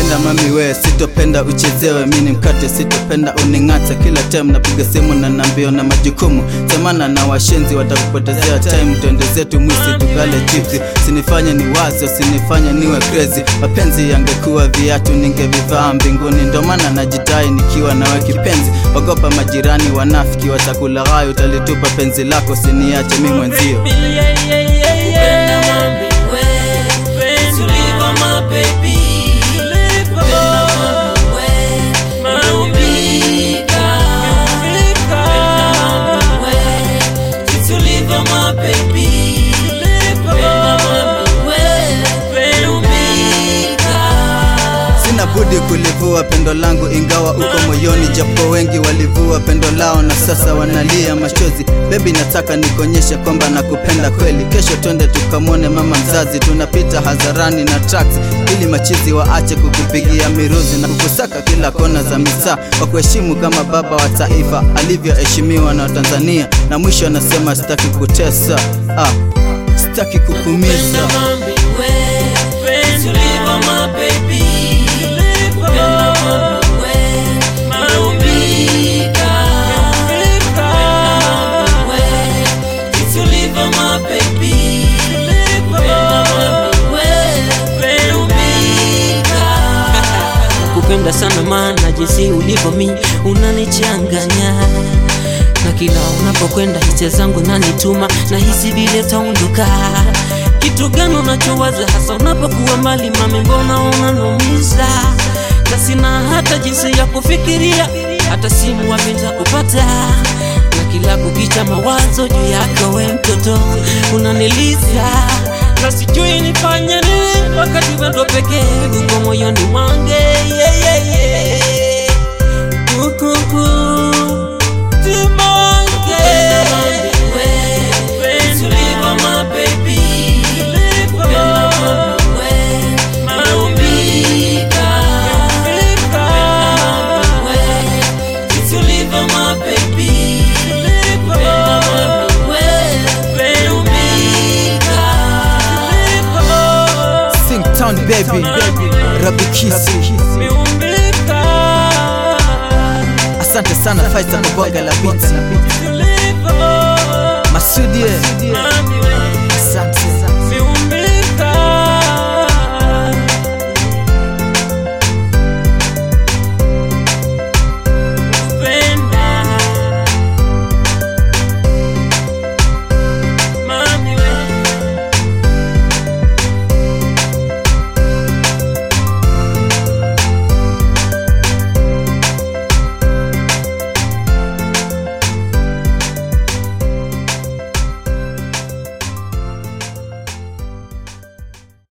nakupenda mami we sitopenda uchezewe mini mkate sitopenda uning'ate kila time napiga simu na nambio na majukumu semana na washenzi watakupotezea time twende zetu mwisi tukale chipsi sinifanye ni wazo sinifanye niwe crazy mapenzi yangekuwa viatu ningevivaa mbinguni ndo maana najidai nikiwa nawe kipenzi ogopa majirani wanafiki watakulaghai utalitupa penzi lako siniache mi mwenzio Kupenda mami we, tuliva my baby. Kupenda mami we, nimeumika. Kupenda mami we, tuliva my baby. Kupenda mami we, nimeumika. sina budi kulivua pendo langu ingawa uko moyoni japo wengi walivua pendo lao na sasa wanalia machozi bebi nataka nikonyeshe kwamba nakupenda kweli kesho twende tukamwone mama mzazi tunapita hadharani na tracks ili machizi waache kukupigia miruzi na kukusaka kila kona za misaa kwa kuheshimu kama baba wa taifa alivyoheshimiwa na Tanzania na mwisho anasema sitaki kutesa ah, sitaki kukumiza Kupenda mami we, tuliva my baby. Kupenda mami we, nimeumika. Kupenda mami we, tuliva my baby. Kupenda mami we, nimeumika. Kupenda sana maana jinsi ulivyo mi unanichanganya na kila unapokwenda hisia zangu nanituma na hisi vile taunduka kitu gani unachowaza hasa unapokuwa mbali mami mbona unanumiza na sina hata jinsi ya kufikiria hata simu wapenda kupata na kila kukicha mawazo juu yako we mtoto unaniliza na sijui nifanye nini wakati wendo pekee uko moyoni mwange yeah, yeah, yeah. Kukuku, timange. Tuliva my baby. Kupenda mami we, nimeumika. Kupenda mami we, tuliva my baby. Kupenda mami we, nimeumika. Singtown baby Rabikisi Asante sana Faisal kwa bonga la beats Masudie